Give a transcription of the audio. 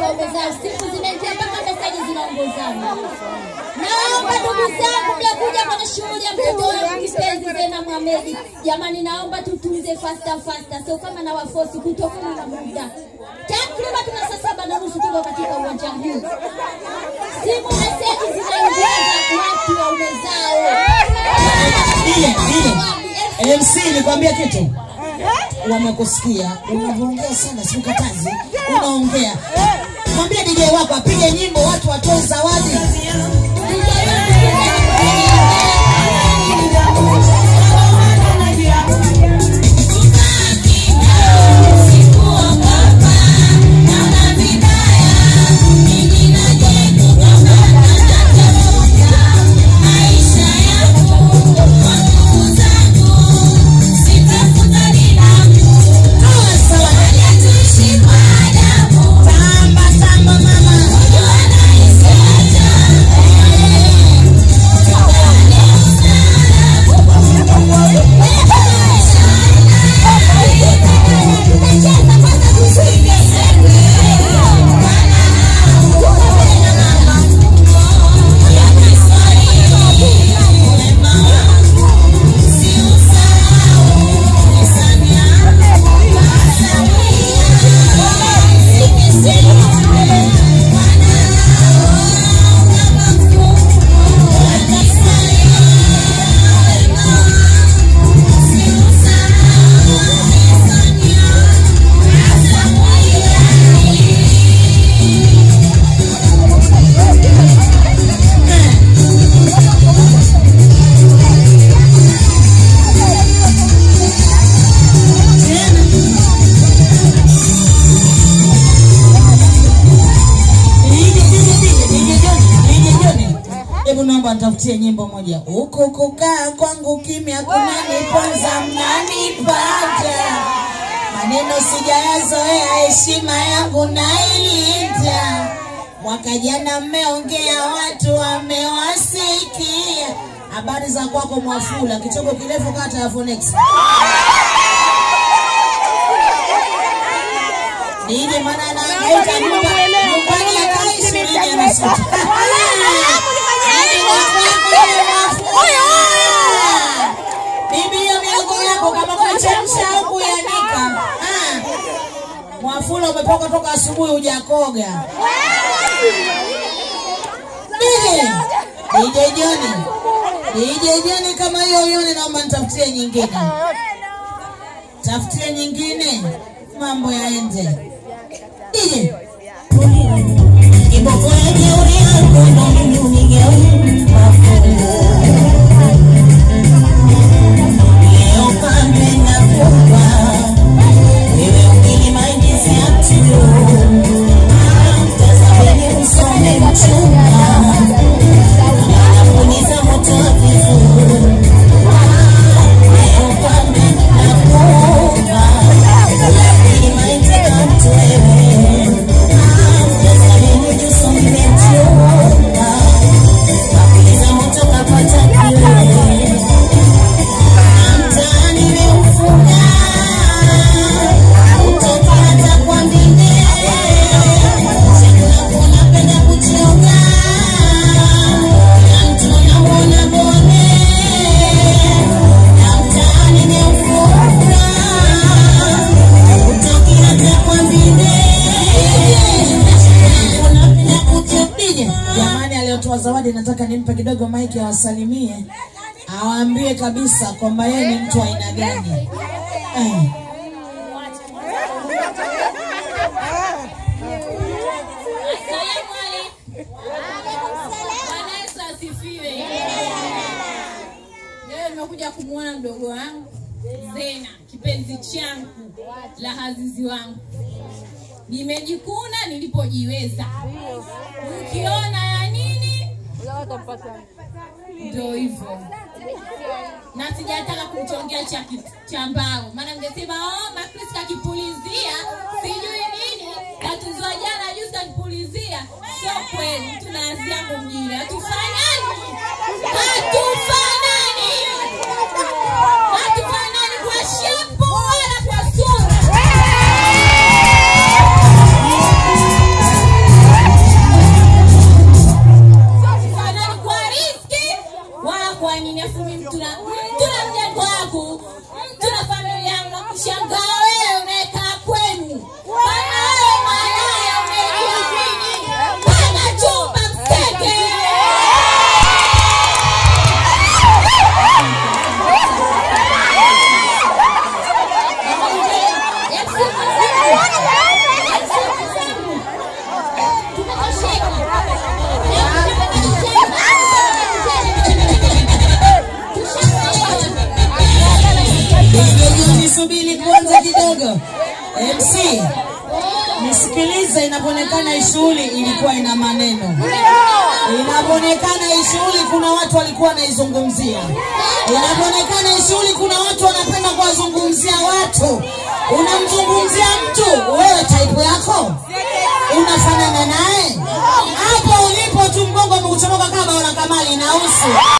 waume zao, siku zinaingia mpaka meseji zinaongozana. Naomba ndugu zangu, mnakuja kwenye shughuli ya mtoto wangu kipenzi Zena Mohamed, jamani, naomba tutunze fasta fasta, sio kama na wafosi kutokana na muda. Takriban tuna saa saba na nusu tuko katika uwanja huu, simu meseji zinaingia za watu waume zao. Ile ile MC nikwambia kitu, wamekusikia unavyoongea sana, sikukatazi, unaongea. Mwambie DJ wako apige nyimbo, watu watoe zawadi. Tamba tamba mama, Hebu naomba nitafutie nyimbo moja. Huko kukaa kwangu kimya kunaniponza, mnanipata maneno sijayazoea, heshima yangu nailinda. Mwaka jana mmeongea, watu wamewasikia. Habari za kwako Mwafula, kichoko kirefu kata ya Phoenix. Nini maana anahangaika nyumba nyumbani akaishi nini anasuta. Bibi hiyo miogo yako kama kuchemsha au kuyanika. Ah. Mwafula umepoka toka asubuhi hujakoga. DJ DJ Joni. DJ Joni kama hiyo hiyo naomba nitafutie nyingine. Tafutie nyingine. Mambo yaende. DJ Kiboko ya jeuri yangu ndo mimi unigeuka fungu. Leo pande na kupa wewe ukinimaingizia tu tazameni usome mchunga anapuliza moto wa kifuu leo pande na kupa wewe ukinimaingizia tu wewe tazameni usome mchunga apuliza moto kapata kiwewe mtaani nimeufunga utoka hata kwa mbinde chakula unapenda kuchonga na mtu unamwona bone na mtaani nimeufunga utoki hata kwa mbinde chakula unapenda kuchonga jamani aliyotoa zawadi nataka nimpe kidogo maiki awasalimie awaambie kabisa kwamba yeye ni mtu wa aina gani. Eh. Asalamu alaikum. Bwana Yesu asifiwe. Leo nimekuja kumwona mdogo wangu Zena, kipenzi changu la hazizi wangu. Nimejikuna nilipojiweza. Ukiona ya nini ndio hivyo, na sijataka kumchongea cha ki- cha mbao, maana mngesema oh, Makris kakipulizia sijui nini, katuzwa jana juzi kakipulizia. Sio kweli, tunaanzia hapo mjini, hatufanani, hatufanani, hatufanani kwa shepu wala kwa sura. subiri kwanza kidogo. MC, nisikilize, inapoonekana hii shughuli ilikuwa ina maneno. Inapoonekana hii shughuli kuna watu walikuwa wanaizungumzia. Inapoonekana hii shughuli kuna watu wanapenda kuwazungumzia watu. Unamzungumzia mtu, wewe type yako unafanana naye? Hapo ulipo tu mgongo umekuchomoka kama una kamali na uso.